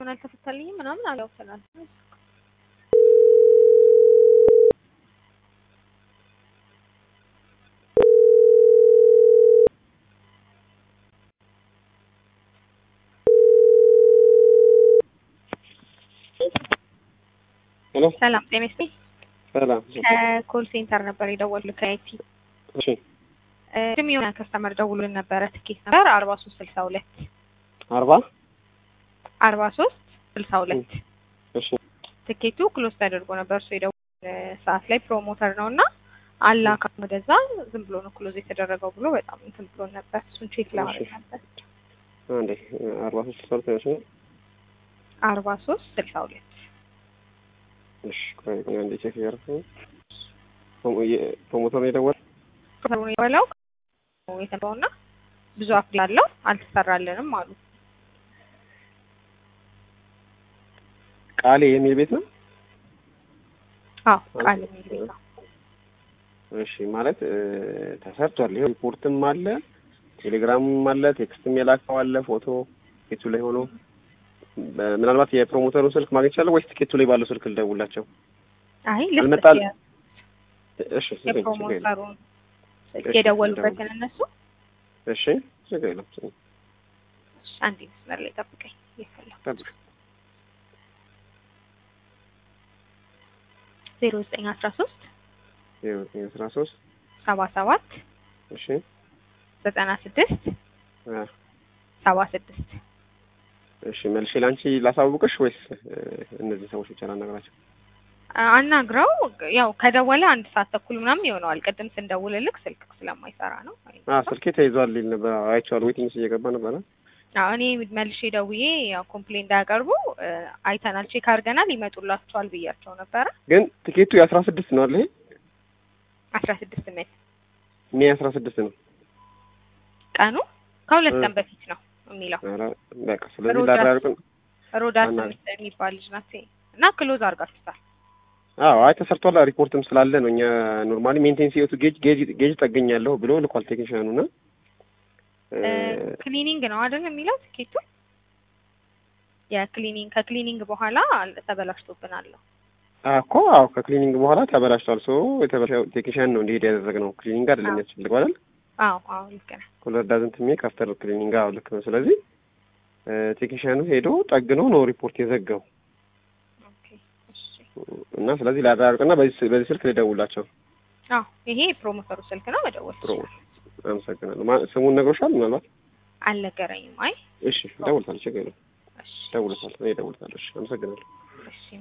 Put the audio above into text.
እስካሁን አልተፈታልኝም ምናምን አላውሰናል ሄሎ ሰላም ጤና ይስጥልኝ። ሰላም። ከኮል ሴንተር ነበር የደወሉት ከአይቲ እሺ ስም የሆነ ከስተመር ደውሎልን ነበረ። ትኬት ነበር አርባ ሶስት ስልሳ ሁለት አርባ አርባ ሶስት ስልሳ ሁለት እሺ ትኬቱ ክሎዝ ተደርጎ ነበር። እሱ የደወል ሰዓት ላይ ፕሮሞተር ነው እና አላካ ወደዛ ዝም ብሎ ነው ክሎዝ የተደረገው ብሎ በጣም እንትን ብሎ ነበር። እሱን ቼክ ለማድረግ ነበር። አንዴ አርባ ሶስት ሰልፍ ነው። አርባ ሶስት ስልሳ ሁለት እሺ ቆይ ቆይ አንዴ ቼክ እያደረኩ ነው። ፕሮሞተር ነው የደወለው። ፕሮሞተሩ የበላው የተባው እና ብዙ አፕዴት አለው አልተሰራልንም አሉ። ቃሌ የሚል ቤት ነው። አዎ ቃል የሚል ቤት ነው። እሺ ማለት ተሰርቷል። ይሄ ሪፖርትም አለ፣ ቴሌግራምም አለ፣ ቴክስትም የላከው አለ፣ ፎቶ ቲኬቱ ላይ ሆኖ ምናልባት የፕሮሞተሩን ስልክ ማግኘት ይቻላል ወይስ ቲኬቱ ላይ ባለው ስልክ ልደውላቸው? አይ አልመጣል- ልስጥ እሺ ችግር የለም፣ ችግር የለም። የፕሮሞተሩን ስልክ እሺ፣ የደወሉበትን እነሱ እሺ ችግር የለም። አንድ መስመር ላይ ጠብቀኝ እየፈለኩ ጠብቅ። ዜሮ ዘጠኝ አስራ ሶስት ይኸው አስራ ሶስት ሰባ ሰባት እሺ ዘጠና ስድስት አ ሰባ ስድስት እሺ መልሼ ላንቺ ላሳውቅሽ ወይስ እ፣ እነዚህ ሰዎች ብቻ ላናግራቸው? አናግረው ያው ከደወለ አንድ ሰዓት ተኩል ምናምን ይሆነዋል። ቅድም ስንደውልልክ ስልክ ስለማይሰራ ነው። አ ስልኬ ተይዟል ሊል ነበር። አይቼዋለሁ። ዌቲንግ እየገባ ነበረ። አዎ እኔ መልሼ ደውዬ ያው ኮምፕሌን እንዳያቀርቡ እ፣ አይተናል፣ ቼክ አድርገናል፣ ይመጡላቸዋል ብያቸው ነበረ። ግን ቲኬቱ የአስራ ስድስት ነው አለ ይሄ አስራ ስድስት ሜት ሜይ አስራ ስድስት ነው። ቀኑ ከሁለት እ። ቀን በፊት ነው የሚለው። ኧረ በቃ ስለዚህ ሮዳስ- ላራርቅን ሮዳስ አናግር- የሚባል ልጅ ናት እና ክሎዝ አድርጋችሁታል። አዎ አይ ተሰርቷል። ሪፖርትም ስላለ ነው እኛ ኖርማሊ ሜንቴን ሲወቱ ጌጅ ጌጅ ጌጅ ጠገኛለሁ ብሎ ልኳል ቴክኒሻኑ እና እ፣ ክሊኒንግ ነው አይደል የሚለው ትኬቱ። የክሊኒንግ ከክሊኒንግ በኋላ ተበላሽቶብናል። እኮ አዎ ከክሊኒንግ በኋላ ተበላሽቷል። ሶ የተበላሸው ቴክኒሻን ነው እንዲሄድ ያደረግነው ክሊኒንግ አይደለም አዎ። የሚያስፈልገው አይደል? አዎ አዎ ልክ ነህ። ኩለር ዳዝንት ሜክ አፍተር ክሊኒንግ አዎ ልክ ነው። ስለዚህ እ፣ ቴክኒሻኑ ሄዶ ጠግኖ ነው ሪፖርት የዘጋው ኦኬ እሺ። እና ስለዚህ ላራርቅና በዚህ በዚህ ስልክ ልደውላቸው። አዎ ይሄ ፕሮሞተሩ ስልክ ነው መደወል ፕሮ ትችላለህ። አመሰግናለሁ። ማ- ስሙን ነግሮሻል ምናልባት? አልነገረኝም። አይ እሺ እደውልታለሁ። ችግር የለም እሺ እደውልታለሁ። እኔ እደውልታለሁ። እሺ አመሰግናለሁ። እሺ